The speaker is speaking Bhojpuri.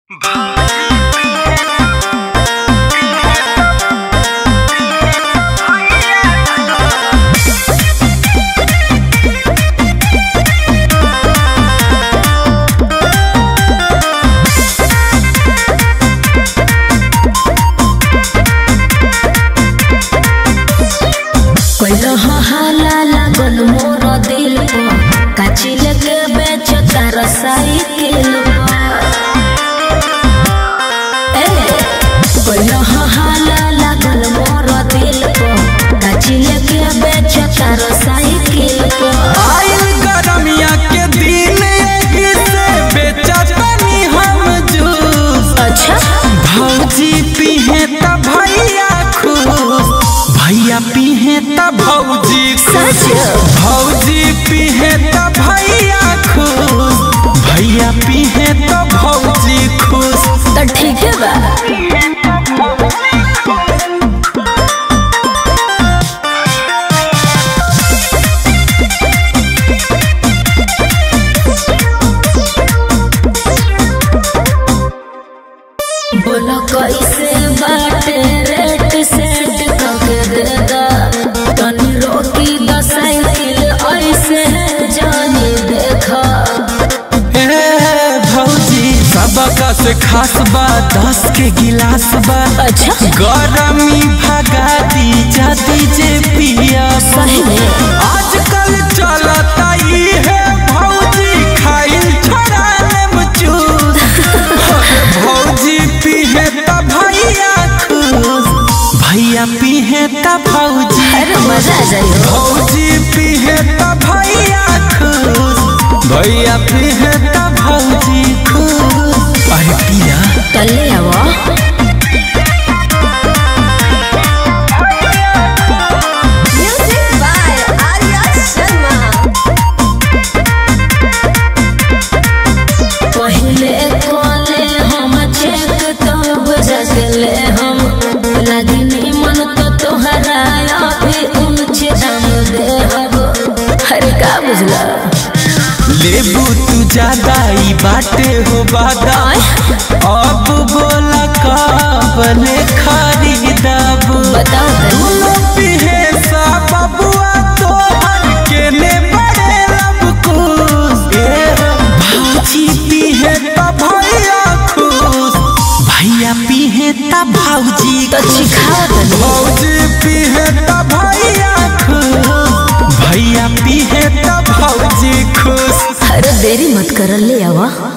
हाला लागल मोर दिल पर काचिल के बेच तार साइकिल हाला लागल मोर दिल पर काचिल के बेच तार साइकिल पर आइल गरमिया के दिन एही से बेचतनी हम जूस अच्छा भौजी पीहे त भैया खुश भैया पीहे त भौजी खुश सच? भौजी पीहे त भैया खुश भैया पीहे त भौजी खुश तो ठीक है बा बोलो कैसे बाटे रेट सेट करके दे दा तनी रोकी द साइकिल ऐसे जानी देखा ए भौजी सबका से खास बा दस के गिलास बा अच्छा गरमी भगा दी जाती जे पिया सही में आजकल चलता ई है भौजी खाइल छोड़ाने मचूस भौजी पीहे त भैया खुश भैया पीहे त भौजी अरे मजा आ जाइयो भौजी पीहे त भैया खुश भैया पीहे त भौजी खुश अरे पिया कल्ले आवा Music by Arya Sharma. पहले कॉले हम चेक तब जगले हम लगनी मन तो तोहरा अभी ऊंच दाम दे हब अरे का बुझला लेबू तू ज्यादा ई बाटे हो बादा अब बोला काबले खरीदाबू बताओ तनी दुनो पिहे सा बबुआ तोहर केने बड़े लब खुश ए हो, भौजी पीहे त भैया खुश भैया पीहे त भौजी तो खुश सिखाओ तनी भौजी पीहे त भैया खुश भैया पीहे त भौजी खुश अरे देरी मत कर ले आवा